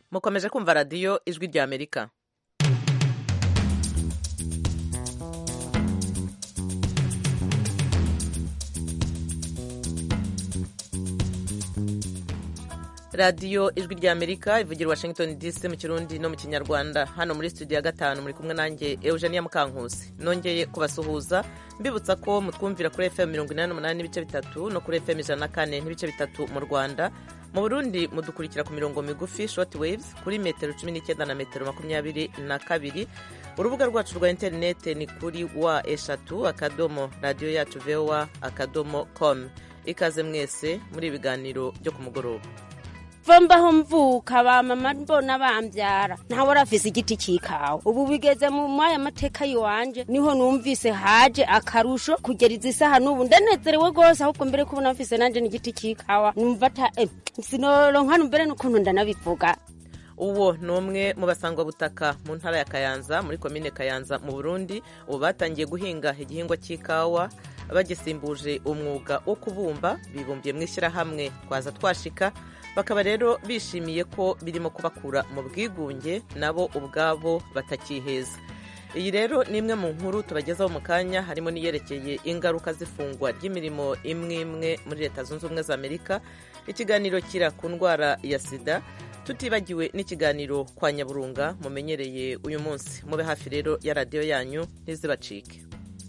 mukomeje kumva radiyo ijwi rya amerika radiyo ijwi rya amerika ivugira washington dc mu kirundi no mu kinyarwanda hano muri studio ya gatanu muri kumwe nanjye eugenia mukankusi nongeye kubasuhuza mbibutsa ko mutwumvira kuri fm mirongo inani n'umunani n'ibice bitatu no kuri fm ijana na kane n'ibice bitatu mu rwanda mu burundi mudukurikira ku mirongo migufi short waves kuri metero cumi n'icyenda na metero makumyabiri na kabiri urubuga rwacu rwa interinete ni kuri wa eshatu akadomo radiyo yacu vowa akadomo com ikaze mwese muri ibiganiro byo ku mugoroba mbaho mvuka ba mama mbona bambyara ntawe arafise igiti cy'ikawa ubu bigeze mu mwaya mateka yiwanje niho numvise haje akarusho kugera izi saha n'ubu ndanezerewe rwose ahubwo mbere kubona mfise nanje n'igiti cy'ikawa numva ata eh, sinoronka mbere n'ukuntu ndanabivuga uwo ni umwe mu basangwabutaka mu ntara ya kayanza muri komine kayanza mu burundi ubu batangiye guhinga igihingwa cy'ikawa bagisimbuje umwuga wo kubumba bibumbiye mu ishyirahamwe twaza twashika bakaba rero bishimiye ko birimo kubakura mu bwigunge nabo ubwabo batakiheza iyi rero ni imwe mu nkuru tubagezaho mu kanya harimo n'iyerekeye ingaruka z'ifungwa ry'imirimo imwe imwe muri leta zunze ubumwe za amerika ikiganiro kira ku ndwara ya sida tutibagiwe n'ikiganiro kwa nyaburunga mumenyereye uyu munsi mube hafi rero ya radiyo yanyu ntizibacike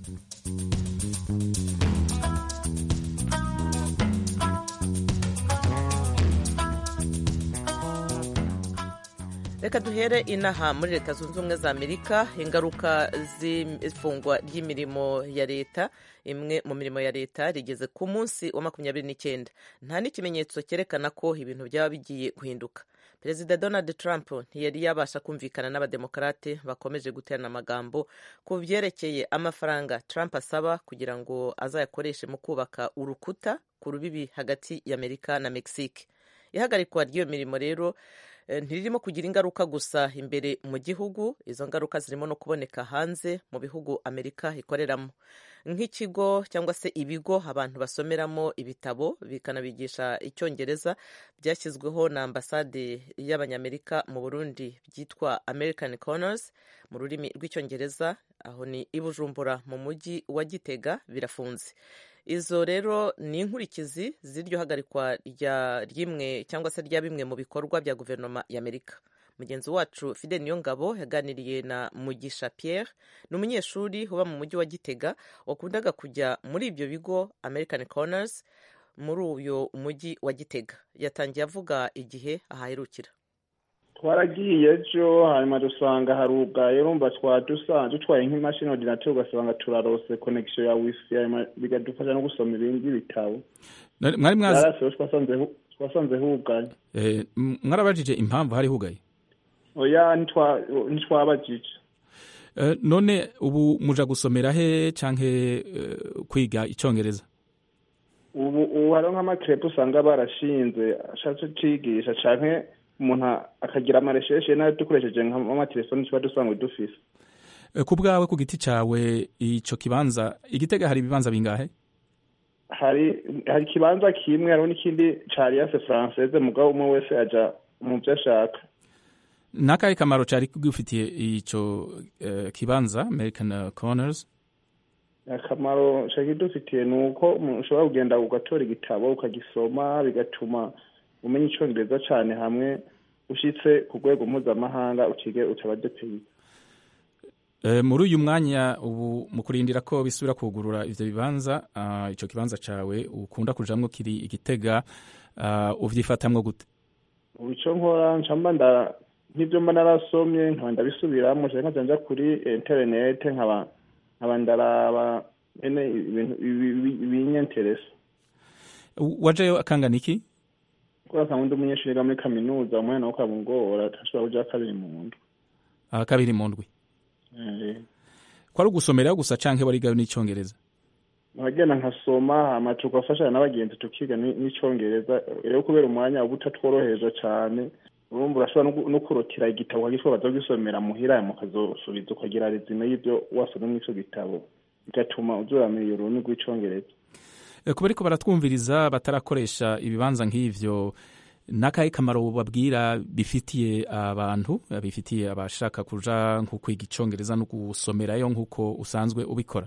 reka duhere inaha muri leta zunze ubumwe za amerika ingaruka z'ifungwa ry'imirimo ya leta imwe mu mirimo ya leta rigeze ku munsi wa makumyabiri n'icyenda nta n'ikimenyetso cyerekana ko ibintu byaba bigiye guhinduka perezida donald trump ntiyari yabasha kumvikana n'abademokarate bakomeje guterana amagambo ku byerekeye amafaranga trump asaba kugira ngo azayakoreshe mu kubaka urukuta ku rubibi hagati y'amerika na mexique ihagarikwa ry'iyo mirimo rero ntiririmo kugira ingaruka gusa imbere mu gihugu izo ngaruka zirimo no kuboneka hanze mu bihugu amerika ikoreramo nk'ikigo cyangwa se ibigo abantu basomeramo ibitabo bikanabigisha icyongereza byashyizweho na ambasade y'abanyamerika mu burundi byitwa american corners mu rurimi rw'icyongereza aho ni i bujumbura mu mujyi wa gitega birafunze izo rero ni inkurikizi z'iryo hagarikwa rya rimwe cyangwa se rya bimwe mu bikorwa bya guverinoma y'amerika mugenzi wacu fide niyongabo yaganiriye na mugisha pierre ni umunyeshuri uba mu mujyi wa gitega wakundaga kujya muri ibyo bigo american corners muri uyu mujyi wa gitega yatangiye avuga igihe ahaherukira twaragiye ejo hanyuma dusanga harugaye urumva twari dusanzwe dutwaye nk'imashini ordinateur ugasanga turarose connection ya wifi bigadufasha no gusoma ibindi bitabo mwari mwazi twasanze hugaye mwarabajije impamvu hari hugaye oya ntitwabajije none ubu muja gusomera he canke kwiga icongereza ubu ubu hariho nk'amakerepe usanga barashinze ashatse cigisha canke umuntu akagira amaresheshe nayo dukoresheje nk'amatelefoni tuba dusanzwe dufise ku bwawe ku giti cawe ico kibanza igitega hari ibibanza bingahe hari hari ikibanza kimwe hariho n'ikindi ca alliance française mugabo umwe wese aja mu vyo ashaka nakahe kamaro cari kugufitiye ico uh, kibanza american corners akamaro cari kidufitiye ni uko ushobora kugenda ugatora igitabo ukagisoma bigatuma umenya icyongereza cyane hamwe ushyitse ku rwego mpuzamahanga ukige utabadepeye muri uyu mwanya ubu mu kurindira ko bisubira kugurura ivyo bibanza ico kibanza cawe ukunda kujamwo kiri igitega uvyifatamwo gute ubu ico nkora ncamba nda nk'ivyo mba narasomye nkaba ndabisubiramwo canke nkaja nja kuri interinete nkaba nkaba ndaraba ene ibintu binyenteresa wajeyo akangana iki kubera ko undi umunyeshuri yiga muri kaminuza umwana wo kamugora ashobora kuja kabiri mu ndwi kabiri mu ndwi kwari ugusomeraho gusa canke warigayo n'icongereza nkagenda nkasoma hama tugafashanya n'abagenzi tukiga n'icongereza rero kubera umwanya uba utatworoheje cane urumva urashobora no kurotira igitabo ukagitwara baza kugisomera muhira mukazosubiza ukagira rezime y'ivyo wasomye muri ico gitabo bigatuma uzoramenya ururimi rw'icongereza kuba ariko baratwumviriza batarakoresha ibibanza nk'ivyo n'akahe kamaro babwira bifitiye abantu bifitiye abashaka kuja nko kwiga icongereza no gusomerayo nk'uko usanzwe ubikora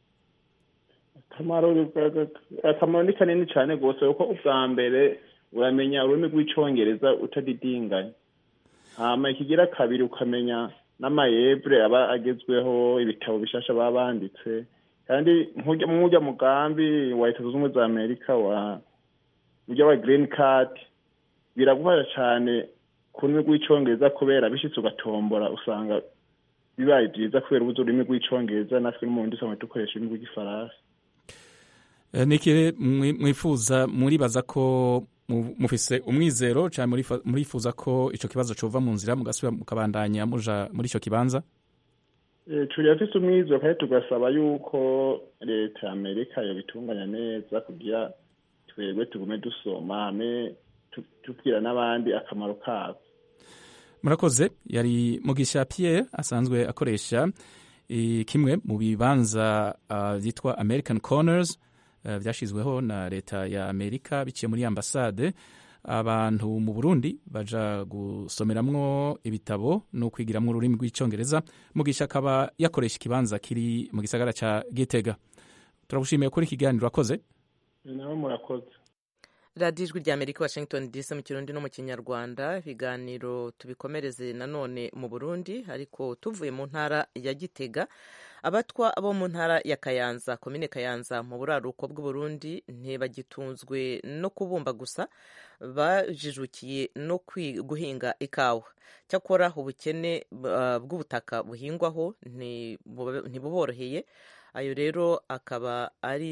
akamaro akamaro ni kanini cyane rwose kuko ubwa mbere uramenya ururimi rw'icyongereza utadidinganya hama ikigira kabiri ukamenya n'amayebure aba agezweho ibitabo bishasha baba banditse kandi nk'ujya mugambi wa leta zunze ubumwe za amerika wa ujya wa green card biragufasha cyane ku rurimi rw'icyongereza kubera bishyitse ugatombora usanga bibaye byiza kubera ubuze ururimi rw'icyongereza natwe n'umundi usanga dukoresha ururimi rw'igifaransa niki mwifuza muribaza ko mufise umwizero cyane murifuza ko icyo kibazo cyova mu nzira mugasubira mukabandanya muja muri icyo kibanza turafise umwizero kandi tugasaba yuko leta ya amerika yobitunganya neza kugira twebwe tugume dusoma hame tubwira n'abandi akamaro kabo murakoze yari mugisha pierre asanzwe akoresha kimwe mu bibanza byitwa american corners byashyizweho na leta ya amerika biciye muri ambasade abantu mu burundi baja gusomeramwo ibitabo no kwigiramwo ururimi rw'icyongereza mugisha akaba yakoresha ikibanza kiri mu gisagara ca gitega turagushimiye kuri ikiganiro akoze nawe murakoze radiyo ijwi rya amerika washington dc mu kirundi no mu kinyarwanda ibiganiro tubikomereze nanone mu burundi ariko tuvuye mu ntara ya gitega abatwa bo mu ntara ya kayanza komine kayanza mu buraruko bw'uburundi ntibagitunzwe no kubumba gusa bajijukiye no guhinga ikawa cyakora ubukene bw'ubutaka buhingwaho ntibuboroheye ayo rero akaba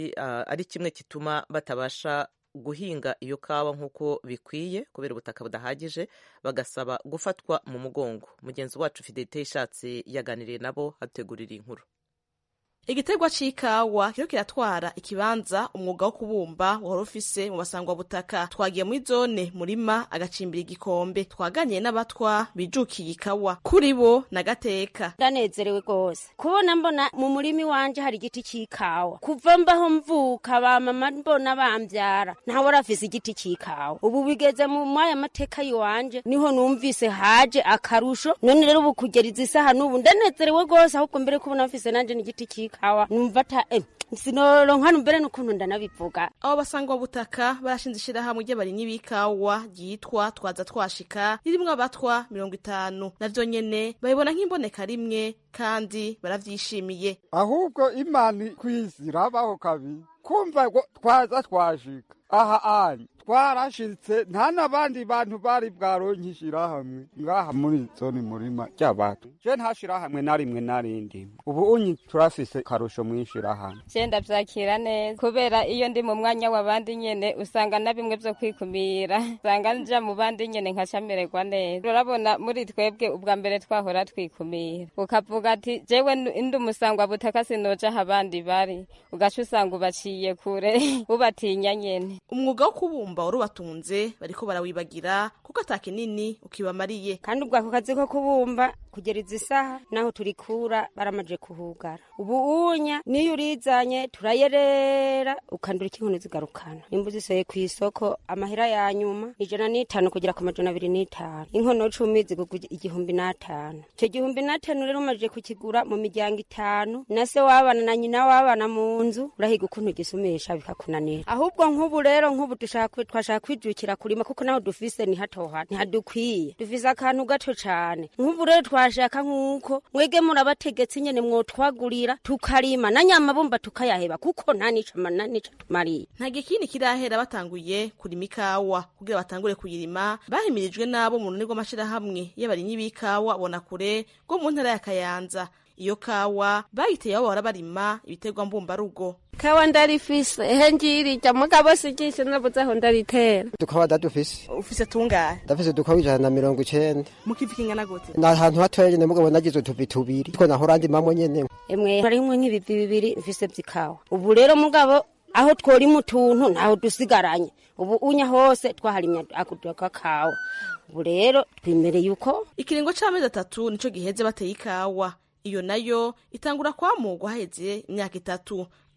ari kimwe gituma batabasha guhinga iyo kawa nk'uko bikwiye kubera ubutaka budahagije bagasaba gufatwa mu mugongo mugenzi wacu fidelite ishatse yaganiriye nabo hategurira inkuru igiterwa c'ikawa kiriko kiratwara ikibanza umwuga wo kubumba wari ufise mu basangwa butaka twagiye muri zone murima agacimbira igikombe twaganiye n'abatwa bijukiye ikawa kuri bo na gateka ndanezerewe rwose kubona mbona mu murimi wanje hari igiti c'ikawa kuva mbaho mvuka bamama mbona bambyara ntawe arafise igiti c'ikawa ubu bigeze mu mwaya mateka yiwanje niho numvise haje akarusho none rero ubu kugera izi saha n'ubu ndanezerewe rwose ahubwo mbere kubona mfise nanje n'igiti c'ikawa kawa numva ata eh, sinoronka mbere n'ukuntu ndanabivuga abo basangwa butaka barashinze ishirahamwe ry'abarimyi b'ikawa ryitwa twaza twashika ririmwo abatwa mirongo itanu navyo nyene babibona nk'imboneka rimwe kandi baravyishimiye ahubwo imana kw'isi irabaho kabiri kumva ngo twaza twashika aha ani twarashitse nta n'abandi bantu bari bwaronke ishirahamwe ngaha muri zone murima ry'abantu je nta shirahamwe na rimwe na rindi ubu unyi turafise karusho mw'ishirahamwe je ndavyakira neza kubera iyo ndi mu mwanya w'abandi nyene usanga na bimwe vyo kwikumira usanga nja mu bandi nyene nkaca mererwa neza urabona muri twebwe ubwa mbere twahora twikumira ukavuga ati jewe ndi umusangwa butaka sinoja aho abandi bari ugaca usanga ubaciye kure ubatinya nyene umwuga wo kubumba warubatunze bariko barawibagira kuko ata kinini ukibamariye kandi ubwo ako kazi ko kubumba kugera izi saha naho turikura baramaje kuhugara ubu unya niyo urizanye turayerera ukandura ikinkono zigarukana nimba uziseye ku isoko amahera ya nyuma ijana n'itanu kugera ku majana abiri n'itanu inkono cumi zigugwa igihumbi n'atanu icyo gihumbi n'atanu rero umaze kukigura mu miryango itanu na se wabana na nyina wabana mu nzu urahiga ukuntu ugisumisha bikakunanira ahubwo nk'ubu rero nk'ubu twashaka kwijukira kurima kuko naho dufise ni hato ntihadukwiye dufise akantu gato cane nk'ubu rero twashaka nk'uko mwege murabategetse nyene mwotwagurira tukarima na nyamabumba tukayaheba kuko nta nico nta nico tumariye nta gikini kirahera batanguye kurima ikawa kugira batangure kuyirima bahimirijwe n'abo mu runini rw'amashirahamwe y'abarimyi b'ikawa bona kure rwo mu ntara ya kayanza iyo kawa bayiteye aho bahora barima ibiterwa mbumbarugo kawa ndarifise ehe ngirija mugabo sigishe nabuze aho ndaritera dukawa ndadufise ufise tungahe ndafise udukawa ijana na mirongo icenda mukivi kingana gute ni ahantu hatoya nyene mugabo nagize utuvi tubiri two nahora ndimamwo nyene emwe harimwo nk'ibivi bibiri mfise vy'ikawa ubu rero mugabo aho tworima utuntu ntaho dusigaranye ubu unya hose twaharimya akakawa ubu rero twimereye uko ikiringo c'amezi atatu nico giheze bateye ikawa iyo nayo itangura kwamugwa haheze imyaka itatu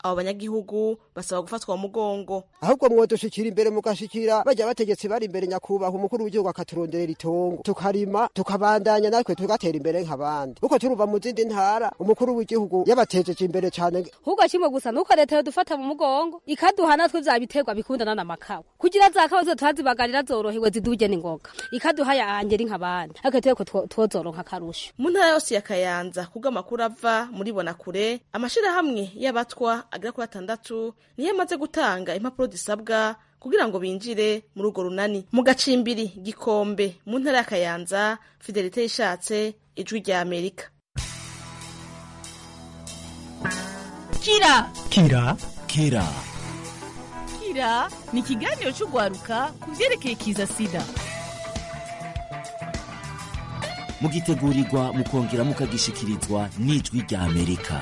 abo banyagihugu basaba gufatwa mu mugongo ahubwo mwodushikira imbere mugashikira bajya bategetsi bari imbere nyakubahwa umukuru w'igihugu akaturonderera itongo tukarima tukabandanya natwe tugatera imbere nk'abandi uko turuva mu zindi ntara umukuru w'igihugu yabatejeje imbere cyane ahubwo kimwe gusa nuko leta yodufata mu mugongo ikaduha natwe vya biterwa bikundana n'amakawa kugira za kawa zo tuhazibagarira zorohewe ziduje n'ingoga ikaduha yanje ri nk'abandi akateye ko twozoronka akarusho mu ntara yose ya kayanza kubwo amakuru ava muri bonakure amashirahamwe y'abatwa agera kuri atandatu niyo amaze gutanga impapuro zisabwa kugira ngo binjire muri urwo runani mu gacimbiri gikombe mu ntara ya kayanza fidelite yishatse ijwi rya amerika kira kira kira kira ni ikiganiro cy'urwaruka ku byerekeye kiza sida mugitegurirwa mukongera mukagishikirizwa n'ijwi rya amerika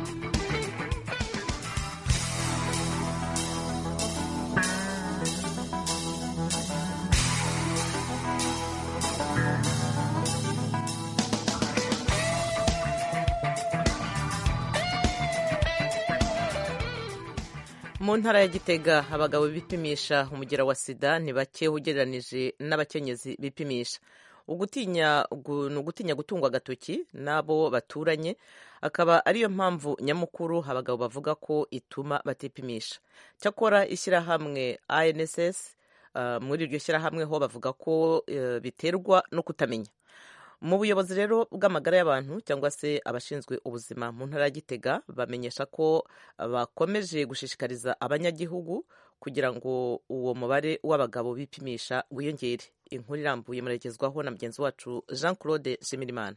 mu ntara ya gitega abagabo bipimisha umugera wa sida ni bake ugereranije n'abakenyezi bipimisha ugutinya ni ugutinya gutungwa agatoki n'abo baturanye akaba ariyo mpamvu nyamukuru abagabo bavuga ko ituma batipimisha cyakora ishyirahamwe anss muri iryo shyirahamwe ho bavuga ko biterwa no kutamenya mu buyobozi rero bw'amagara y'abantu cyangwa se abashinzwe ubuzima mu ntara ya gitega bamenyesha ko bakomeje gushishikariza abanyagihugu kugira ngo uwo mubare w'abagabo bipimisha wiyongere inkuru irambuye muregezwaho na mugenzi wacu jean claude shimirimana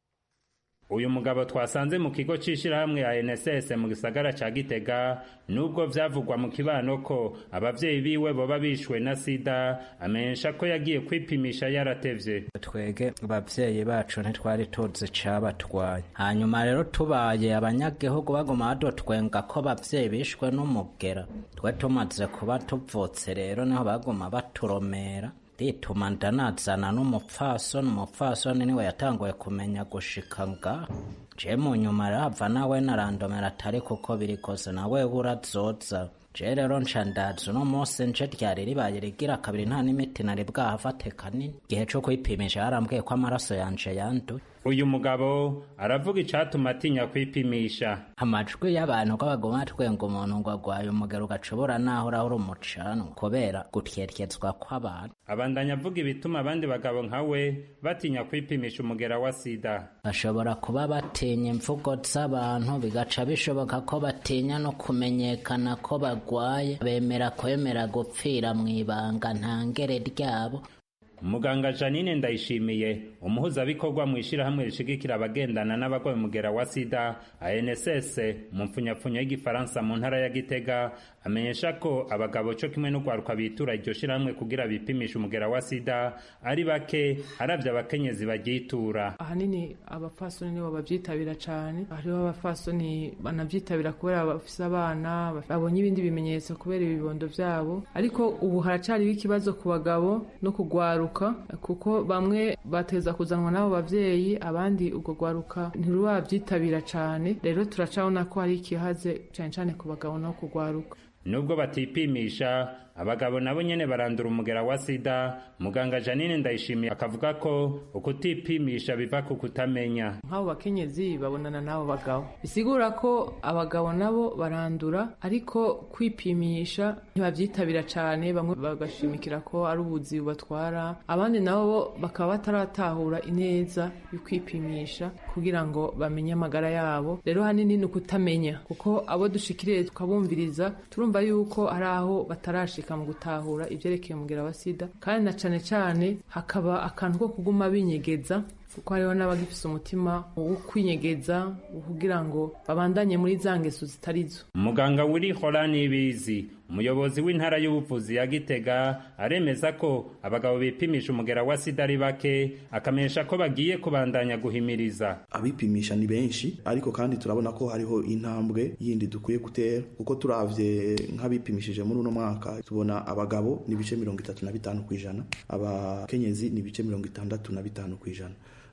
uyu mugabo twasanze mu kigo c'ishirahamwe ya NSS mu gisagara ca Gitega nubwo vyavugwa mu kibano ko abavyeyi biwe boba bishwe na sida amenyesha ko yagiye kwipimisha yaratevye twege abavyeyi bacu ntitwari tuzi cabatwaye hanyuma rero tubaye abanyagihugu baguma badutwenga ko abavyeyi bishwe n'umugera twe tumaze kuba tuvutse rero niho baguma baturomera rituma ndanazana n'umupfasoni umupfasoni niwe yatanguye kumenya gushika nga je mu nyuma rava nawe narandomera atari kuko biri kose nawe urazoza je rero nca ndaza uno munsi nje ryari ribaye rigira kabiri nta n'imiti nari bwahafate kanini igihe co kwipimisha yarambwiye ko amaraso yanje yanduye uyu mugabo aravuga icatuma atinya kwipimisha amajwi y'abantu ko baguma twenga umuntu ngo agwaye umugero ugacubura naho urahura umucanwa kubera gutyeryezwa kw'abantu abandanya avuga ibituma abandi bagabo nkawe batinya kwipimisha umugera wa sida bashobora kuba batinya imvugo z'abantu bigaca bishoboka ko batinya no kumenyekana ko bagwaye bemera kwemera gupfira mu ibanga ntangere ryabo muganga janine ndayishimiye umuhuzabikorwa mu ishyirahamwe rishigikira abagendana n'abagwaye umugera wa sida anss mu mpfunyapfunya y'igifaransa mu ntara ya gitega amenyesha ko abagabo co kimwe n'urwaruka bitura iryo shyirahamwe kugira bipimishe umugera wa sida ari bake haravye abakenyezi baryitura ahanini abapfasoni nibo babyitabira cane hariho abapfasoni banavyitabira kubera bafise abana babonye ibindi bimenyetso kubera ibibondo vyabo ariko ubu haracariho ikibazo ku bagabo no kugwaruka kuko bamwe bateza kuzanwa n'abo bavyeyi abandi ubwo gwaruka ntirurabyitabira cane rero turacabona ko hari ikihaze cane cane ku bagabo no kugwaruka nubwo batipimisha abagabo nabo nyene barandura umugera wa sida muganga janine ndayishimiye akavuga ko ukutipimisha biva ku kutamenya nk'abo bakenyezi babonana n'abo bagabo bisigura ko abagabo nabo barandura ariko kwipimisha ntibavyitabira cane bamwe bagashimikira ko ari ubuzi bubatwara abandi nabo bakaba bataratahura ineza yo kwipimisha kugira ngo bamenye amagara yabo rero hanini ni ukutamenya kuko abo dushikiriye tukabumviriza turumva yuko hari aho batarashika mu gutahura ibyerekeye umugera wa sida kandi na cane cane hakaba akantu ko kuguma binyegeza kuko hariho n'abagifise umutima wo kwinyegeza kugira ngo babandanye muri za ngeso zitarizo muganga wiri horani ibizi umuyobozi w'intara y'ubuvuzi ya gitega aremeza ko abagabo bipimisha umugera wa sida ari bake akamenyesha ko bagiye kubandanya guhimiriza abipimisha ni benshi ariko kandi turabona ko hariho intambwe yindi dukwiye gutera kuko turavye nk'abipimishije muri uno mwaka tubona abagabo ni ibice mirongo itatu na bitanu ku ijana abakenyezi ni ibice mirongo itandatu na bitanu ku ijana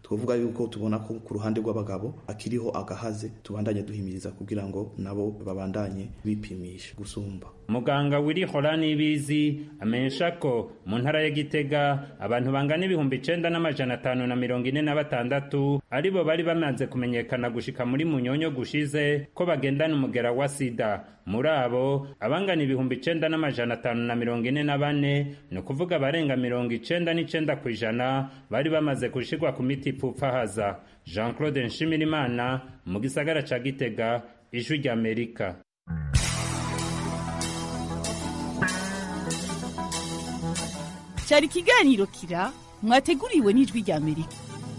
twavuga yuko tubona ko ku ruhande rw'abagabo akiriho agahaze tubandanye duhimiriza kugira ngo nabo babandanye bipimisha gusumba muganga wiri horani ibizi amenyesha ko mu ntara ya gitega abantu bangana ibihumbi icenda n'amajana atanu na mirongo ine na batandatu aribo bari bamaze kumenyekana gushika muri munyonyo gushize ko bagendana umugera wa sida muri abo abangana ibihumbi icenda n'amajana atanu na mirongo ine na bane ni ukuvuga abarenga mirongo icenda n'icenda ku ijana bari bamaze gushirwa ku miti ipfupfahaza jean claude nshimirimana mu gisagara ca gitega ijwi ry'amerika cyari ikiganiro kira mwateguriwe n'ijwi rya amerika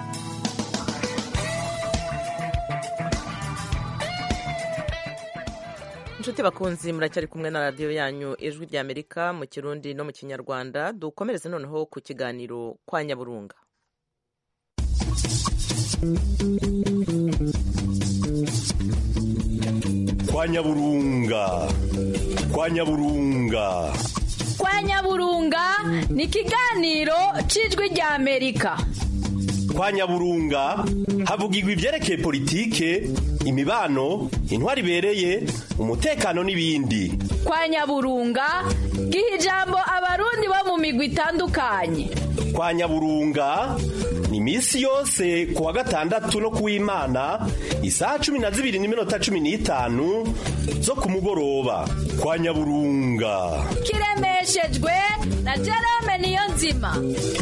inshuti bakunzi muracyari kumwe na radiyo yanyu ijwi rya amerika mu kirundi no mu kinyarwanda dukomereze noneho ku kiganiro kwa nyaburunga kwa nyaburunga kwa nyaburunga kwa nyaburunga ni ikiganiro cy'ijwi rya amerika kwa nyaburunga havugirwa ibyerekeye politike imibano intwari ibereye umutekano n'ibindi kwa nyaburunga giha ijambo abarundi bo mu migwi itandukanye kwa nyaburunga ni iminsi yose ku wa gatandatu no kuw'imana isaha cumi na zibiri n'iminota cumi n'itanu zo ku mugoroba kwa nyaburunga kiremeshejwe na jerome niyo nzima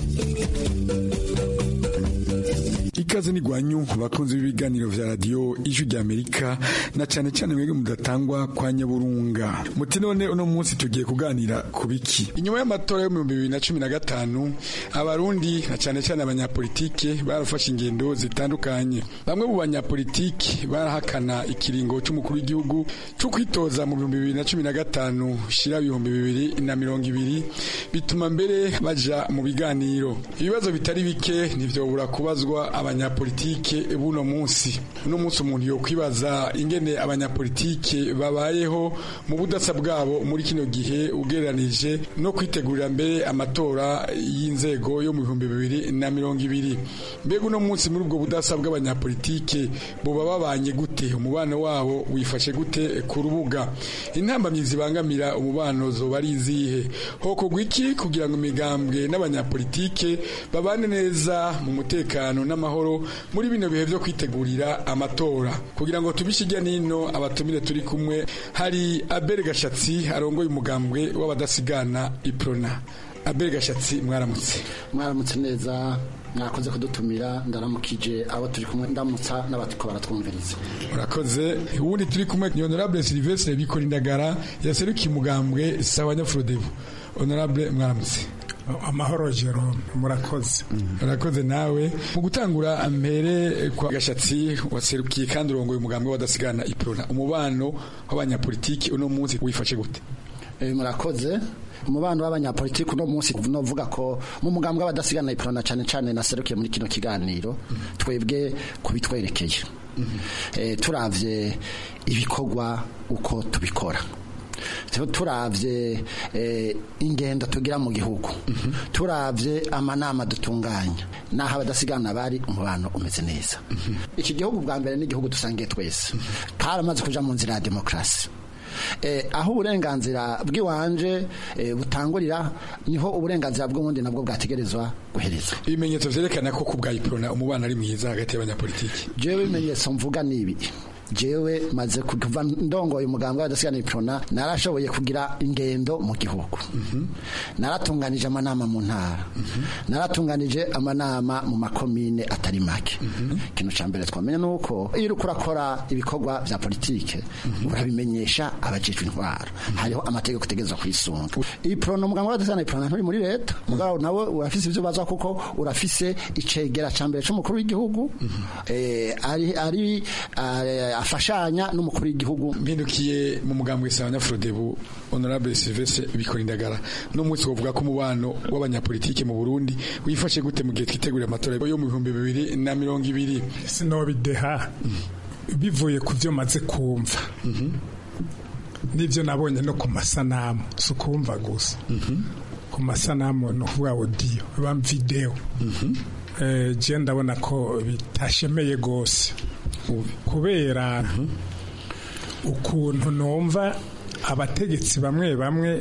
ikaze ni gwanyu bakunzi b'ibiganiro vya radio ijwi rya Amerika na cyane cyane mwebwe mudatangwa kwa nyaburunga muti none uno munsi tugiye kuganira ku biki inyuma y'amatora yo mu 2015 abarundi na cyane cyane abanyapolitike barafashe ingendo zitandukanye bamwe mu banyapolitike barahakana ikiringo cy'umukuru w'igihugu cyo kwitoza mu 2015 shira ibihumbi bibiri na mirongo ibiri bituma mbere baja mu biganiro ibibazo bitari bike ntivyobura kubazwa abanyapolitike buno munsi uno munsi umuntu yo kwibaza ingene abanyapolitike babayeho mu budasa bwabo muri kino gihe ugereranije no kwitegurira mbere amatora y'inzego yo mu bihumbi bibiri na mirongo ibiri mbega uno munsi muri ubwo budasa bw'abanyapolitike buba babanye gute umubano wabo wifashe gute ku rubuga intambamyi zibangamira umubano zoba ari izihe hokorwa iki kugira ngo imigambwe n'abanyapolitike babane neza mu mutekano n'amahoro muri bino bihe byo kwitegurira amatora kugira ngo tubishijya nino abatumire turi kumwe hari Abel Gashatsi arongoye umugambwe w'abadasigana iprona Abel Gashatsi mwaramutse mwaramutse neza mwakoze kudutumira ndaramukije abo turi kumwe ndamutsa n'abatiko baratwumviriza urakoze ubundi turi kumwe ni honorable Sylvestre Bikorindagara yaserukiye umugambwe sawa Nyafrodebu honorable mwaramutse amahoro Jerome murakoze murakoze nawe mu gutangura mbere kwa gashatsi waserukiye kandi urongoye umugambwe wadasigana iprona umubano w'abanyapolitiki uno munsi wifashe gute murakoze umubano w'abanyapolitiki uno munsi novuga ko mu mugambwe w'abadasigana iprona cyane cyane naserukiye muri kino kiganiro twebwe kubitwerekeye turavye ibikorwa uko tubikora turavye ingendo tugira mu gihugu turavye amanama dutunganya naho abadasigana bari umubano umeze neza iki gihugu bwa mbere n'igihugu dusangiye twese karamaze kuja mu nzira ya demokarasi aho uburenganzira bw'iwanje butangurira niho uburenganzira bw'ubundi nabwo bwategerezwa guherezwa ibimenyetso vyerekana ko ku bwa iprona umubano ari mwiza hagati y'abanyapolitiki jewe ibimenyetso mvuga nibi jewe maze kuva ndongoye umugambwe w'abadasigana iprona narashoboye kugira ingendo mu gihugu naratunganije amanama mu ntara naratunganije amanama mu makomine atari make ikintu cya mbere twamenya ni uko iyo uri kurakora ibikorwa bya politike urabimenyesha abajejwe intwaro hariho amategeko utegereza kwisunga iprona umugambwe w'abadasigana iprona nturi muri leta mugabo nawe urafise ibyo baza kuko urafise icegera cya mbere c'umukuru w'igihugu ari ari afashanya n'umukuru w'igihugu mpindukiye mu mugambwe sawa nyafrodebu honorable Sylvestre Bikorindagara no munsi wovuga ko umubano w'abanyapolitike mu Burundi wifashe gute mu gihe twitegurira amatora yo mu bihumbi bibiri na mirongo ibiri sinobideha bivuye ku byo maze kumva n'ibyo nabonye no ku masanamu si ukumva gusa ku masanamu ni ukuvuga odiyo bam videwo eh, je ndabona ko bitashemeye gose kubera ukuntu numva abategetsi bamwe bamwe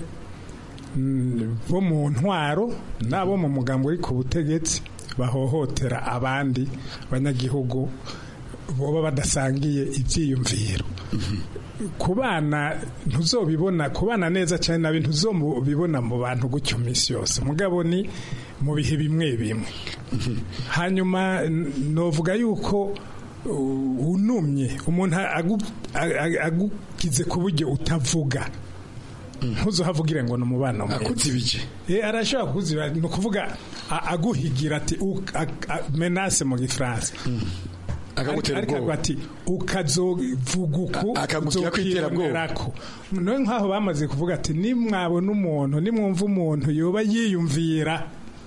mm, bo mu ntwaro n'abo mu mugambo uri ku butegetsi bahohotera abandi banyagihugu boba badasangiye ibyiyumviro ku bana ntuzobibona ku bana neza cyane nabi ntuzobibona mu bantu gutyo minsi yose mugabo ni mu bihe bimwe bimwe hanyuma n- novuga yuko uh, unumye umuntu agu- a- a- agugize ku buryo utavuga ntuzohavugire ngo ni umubano mwiza akuzibije Eh, arashobora kuziba ni ukuvuga a- aguhigira ati u- a- a- menase mu gifaransa Akagutera Ariko ubwoba. ati ukazovuga uku akagugira ko iterabwoba. uzokironderako. none nk'aho bamaze kuvuga ati nimwabona umuntu nimwumva umuntu yoba yiyumvira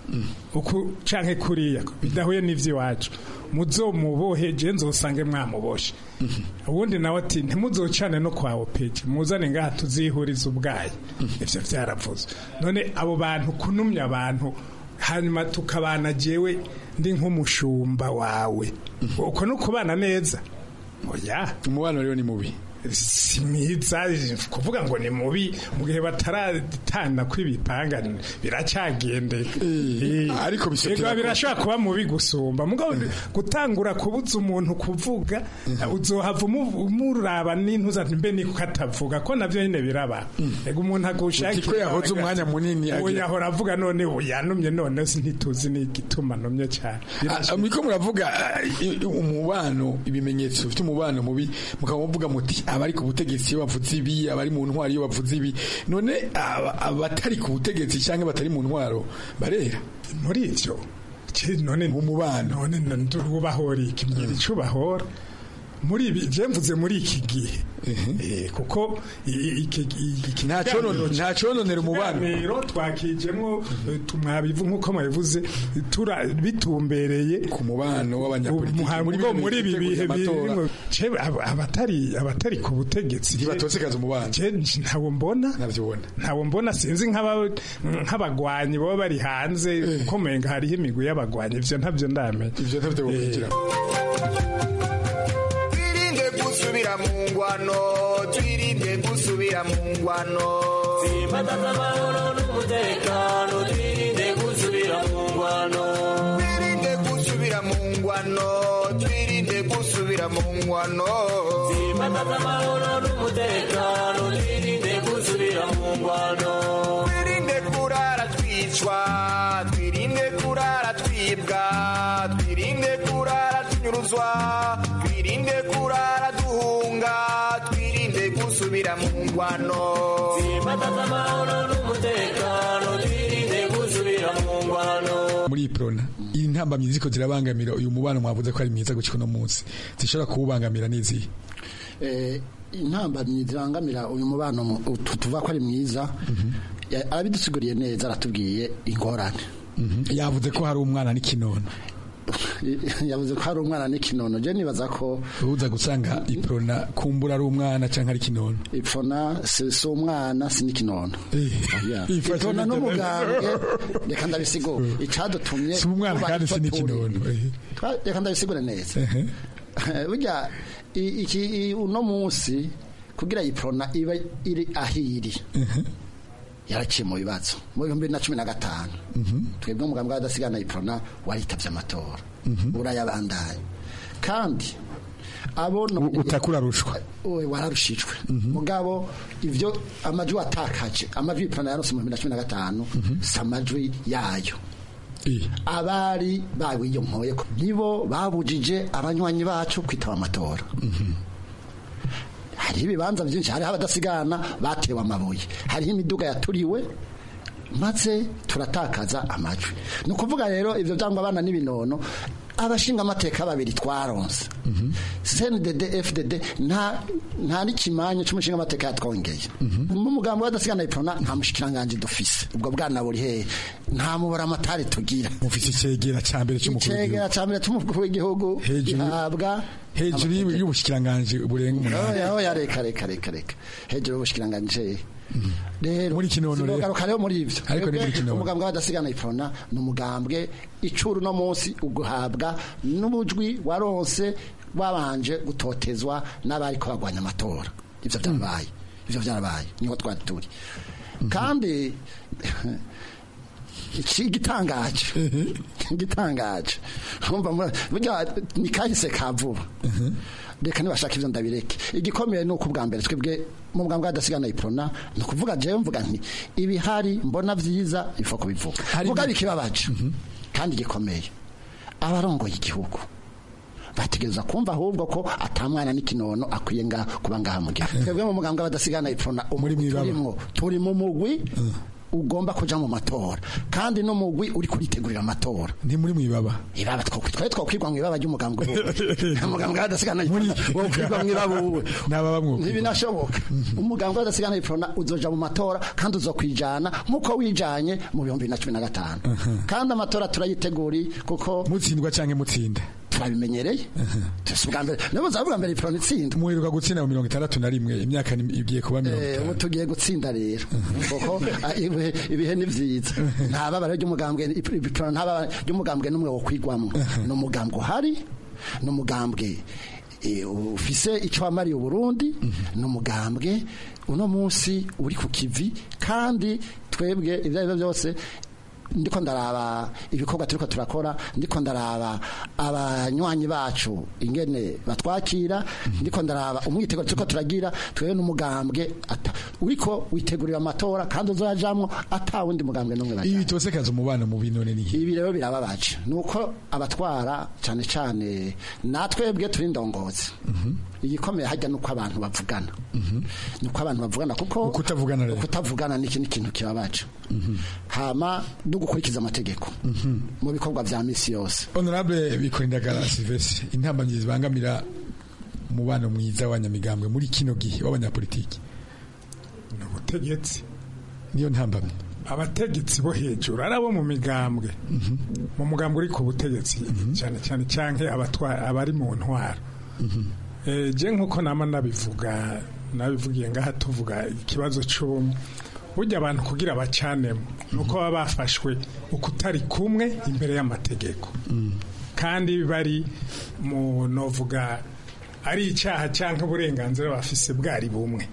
uku canke kuriya bidahuye n'ivy'iwacu muzomubohe je nzosange mwamuboshe ubundi nawe ati ntimuzocane no kwa opeje muzane ngaha tuzihuriza ubwayi ivyo vyaravuze none abo bantu kunumya abantu hanyuma tukabana jewe ndi nk'umushumba wawe uko no kubana neza oya umubano rero ni mubi si mwiza kuvuga ngo ni mubi mu gihe bataratana kw'ibipanga biracyagendeka ariko bisotera ko- birashobora kuba mubi gusumba mugabo gutangura kubuza umuntu kuvuga uzohava umu- umuraba n'intuza ati mbe niko katavuga ko navyo nyine biraba ego umuntu agushakira Uti ko yahoze umwanya munini uwo agira- yahora avuga none ubu yanumye none si ntituzi n'igituma numye cyane Ah, muriko muravuga ah, i- i- umubano ibimenyetso bifite umubano mubi mukaba muvuga muti abari ku butegetsi iyo bavuze ibi abari mu ntwaro iyo bavuze ibi none aba- abatari ku butegetsi cyangwa batari mu ntwaro barera muri ivyo je none umubano none ndubahora iki mbwira ico bahora muri ibi je mvuze muri iki gihe Eh, kuko i- i- iki iki Nta conone- nta cononera umubano. rero twakijemwo eh, tumwabivu nkuko mwabivuze tura bitumbereye ku mubano w'abanyapolitiki muri muri bino muri ibi bihe bihe by'amatora. birimo je ab- abatari abatari ku butegetsi ntibatosekaza umubano je ntawo mbona ntawo mbona sinzi nk'aba- nk'abagwanyi baba bari hanze kuko menga hariho imigwi y'abagwanyi ivyo ntavyo ndamenya ivyo ntavyo wokwinjira twirinde gusubira mu ngwano twirinde gusubira mu ngwano Simbataza amahoro n'umutekano twirinde gusubira mu ngwano twirinde gusubira mu ngwano twirinde gusubira mu ngwano Simbataza amahoro n'umutekano twirinde gusubira mu ngwano twirinde kurara twicwa twirinde kurara twibwa twirinde kurara tunyuruzwa twirinde kurara duhunga twirinde gusubira mu ngwano Simbataza amahoro n'umutekano twirinde gusubira mu ngwano muri iyi prona iyi ntambamyi ziko zirabangamira uyu mubano mwavuze ko ari mwiza gushika uno munsi zishobora kuwubangamira n'izihe eh, intambamyi zirangamira uyu mubano mu- tu- tuvuga ko ari mwiza ya- arabidusiguriye neza aratubwiye ingorane yavuze ko hari umwana n'ikinono yavuze ko hari umwana n'ikinono je nibaza ko uza gusanga iprona kumbura ari umwana canke ari kinono ipfona si si umwana si n'ikinono Oya. Ifashe ipfona neza. n'umugambwe reka ndabisigura icadutumye Si umwana tuba kandi si ipfa n'ikinono. turi. Twa- reka ndabisigure neza burya i- iki i- uno munsi kugira iprona iba iri ahiri yaraciye mu bibazo mu bihumbi bibiri na cumi na gatanu twebwe umugambwe w'adasigana iprona waritabye amatora urayabandanya kandi abo utakura rushwa we wararushijwe mugabo ivyo amajwi watakaje amajwi iprona yaronse mu bihumbi bibiri na cumi na gatanu si amajwi yayo abari bawiyompoye ko nibo babujije abanywanyi bacu kwitaba amatora hariho ibibanza byinshi hariho abadasigana batewe amabuye hariho imiduga yaturiwe maze turatakaza amajwi ni ukuvuga rero ibyo byangwa abana n'ibinono abashinga amateka babiri twaronse cndd fdd nta nta n'ikimanyu c'umushinga amateka yatwongeye mu mugambi w'adasigana iprona nta mushikiranganji dufise ubwo bwana buri hehe nta mubara amatari tugira mufise icegera ca mbere c'umukuru w'igihugu icegera ca mbere c'umukuru w'igihugu Hejuru- gihabwa hejuru y'ubu- y'ubushikiranganji burenga umunani oya oya reka reka reka reka hejuru y'ubushikiranganji rero muri kinono rero. rero rero muri ivyo Ariko ni muri Twebwe kinono. umugambwe w'adasigana iprona ni umugambwe icuru no munsi uguhabwa n'ubujwi waronse wabanje gutotezwa n'abariko bagwanya amatora ivyo vyarabaye ivyo vyarabaye niho twari turi kandi iki gitangaje gitangaje urumva mura- burya ni kahise ka vuba reka nibashaka ivyo ndabireke igikomeye ni uko ubwa mbere twebwe mu bwambwe hadasigana iprona ni ukuvuga jewe mvuga nti ibihari mbona vyiza ifa kubivuga vuga bikibabaje kandi gikomeye abarongoye igihugu bategereza kumva ahubwo ko atamwana n'ikinono akwiye nga kuba ngaha mu gihugu twebwe mu mugambwe w'abadasigana iprona umugwi turimwo turi mu mugwi ugomba kuja mu matora kandi no mugwi uri kuritegurira amatora ni muri mwibaba ibaba twokwi twaye twokwirwa mu ibaba ry'umugambwe umugambwe w'adasigana iprona wokwirwa mu ibaba uwe n'ababa mwuko ntibinashoboka umugambwe w'adasigana iprona uzoja mu matora kandi uzokwijana nk'uko wijanye mu bihumbi bibiri na cumi na gatanu kandi amatora turayiteguri kuko mutsindwa canke mutsinde turabimenyereye si ubwa mbere nibo uzaba ubwa mbere iprona itsinda muheruka gutsinda mu mirongo itandatu na rimwe imyaka ni- igiye kuba mirongo Eh, itanu ubu tugiye gutsinda rero kuko ah, ibihe ibihe ni vyiza nta babara ry'umugambwe iprona nta babara ry'umugambwe n'umwe wo kwigwamwo ni umugambwe uhari ni umugambwe eh, ufise icyo wamariye uburundi ni umugambwe uno munsi uri ku kivi kandi twebwe ibyo ari byo byose ndiko ndaraba ibikorwa turiko turakora ndiko ndaraba abanywanyi bacu ingene batwakira ndiko ndaraba umwiteguro turiko turagira twebwe n'umugambwe ata uriko witegurira amatora kandi uzajamwo ata wundi mugambwe n'umwe bajamwo ibi bitosekaza umubano mu binone ni ibi rero birababaje nuko abatwara cyane cyane natwebwe turi ndongozi igikomeye hajya nuko abantu bavugana nuko abantu bavugana kuko kutavugana rero kutavugana ni ikindi kintu kibabaje hama no gukurikiza amategeko mu bikorwa vya misi yose honorable bikorindagara silvestre intambamyi zibangamira umubano mwiza w'abanyamigambwe muri kino gihe w'abanyapolitiki ni ubutegetsi niyo ntambamyi abategetsi bo hejuru ari abo mu migambwe mu mugambwe uri ku butegetsi cyane cyane cyangwa abatwa- abari mu ntwaro Eh, je nk'uko nama nabivuga nabivugiye ngaha tuvuga ikibazo cy'ubumwe burya abantu kugira bacanemo ni uko baba bafashwe ukutari kumwe imbere y'amategeko kandi bari mu novuga ari icyaha cyangwa uburenganzira bafise bwari bumwe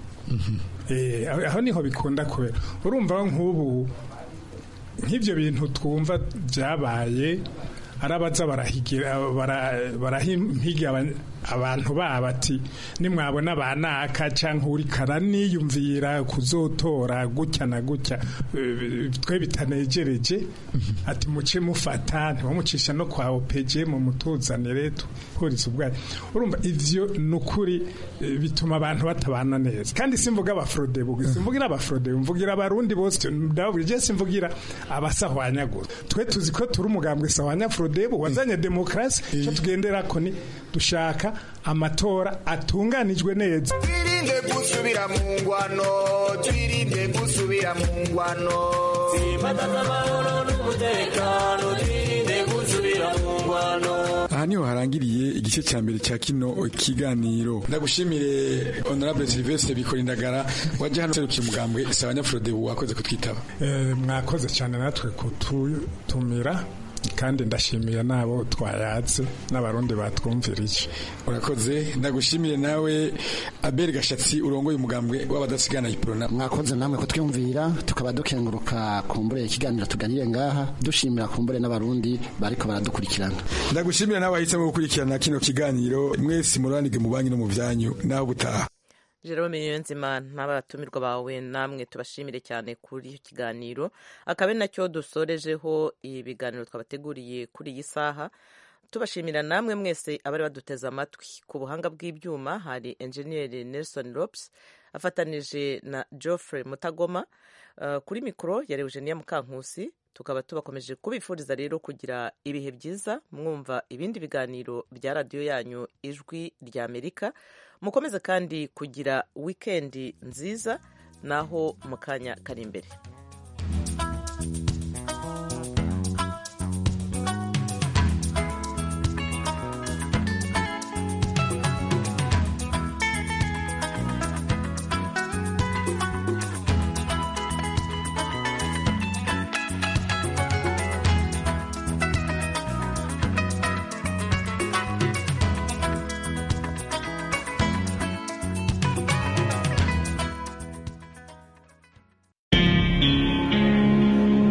Eh, aho aho niho bikunda kubera urumva nk'ubu nk'ibyo bintu twumva byabaye ari abaza barahigira bara- barahimpiga aba- abantu babo ati nimwabona banaka cyangwa uri karaniyumvira kuzotora gutya na gutya eh, twe bitanegereje ati muce mufata ntibamucisha no kwa opeje mu mutuzanire tuhuriza ubwayo urumva ivyo ni ukuri eh, bituma abantu batabana neza kandi simvuga abafrodebu simvugira abafrodebu mvugira abarundi bose ndababwira je simvugira abasahwanya gusa twe tuzi ko turi umugambwe sahwanya frodebu wazanye demokrasi icyo tugenderako ni dushaka amatora atunganijwe neza twirinde gusubira mu ngwano twirinde gusubira mu ngwano Simbataza amahoro n'umutekano twirinde gusubira mu ngwano aha niho harangiriye igice cya mbere cya kino kiganiro ndagushimire honorable silvestre bikorindagara wajya hano userukiye umugambwe si abanyafrodebu wakoze kutwitaba Eh, mwakoze cyane natwe kututumira kandi ndashimiye n'abo twayatse n'abarundi batwumvirije urakoze ndagushimire nawe abel gashatsi urongoye umugambwe w'abadasigana iprona mwakoze namwe kutwumvira tukaba dukenguruka kumbure ikiganiro tuganire ngaha dushimira kumbure n'abarundi bariko baradukurikirana ndagushimira nawe wahisemo gukurikirana kino kiganiro mwese muranige mu banki no mu byanyu nawe gutaha Jerome Niyonzima n'abatumirwa bawe namwe tubashimire cyane kuri iki kiganiro akaba ari nacyo dusorejeho ibiganiro twabateguriye kuri iyi saha tubashimira namwe mwese abari baduteze amatwi ku buhanga bw'ibyuma hari enjeniyeri nelson rops afatanije na geoffrey mutagoma Uh, kuri mikoro yari eugenia mukankusi tukaba tubakomeje kubifuriza rero kugira ibihe byiza mwumva ibindi biganiro bya radiyo yanyu ijwi rya amerika mukomeze kandi kugira wikendi nziza naho mu kanya kari imbere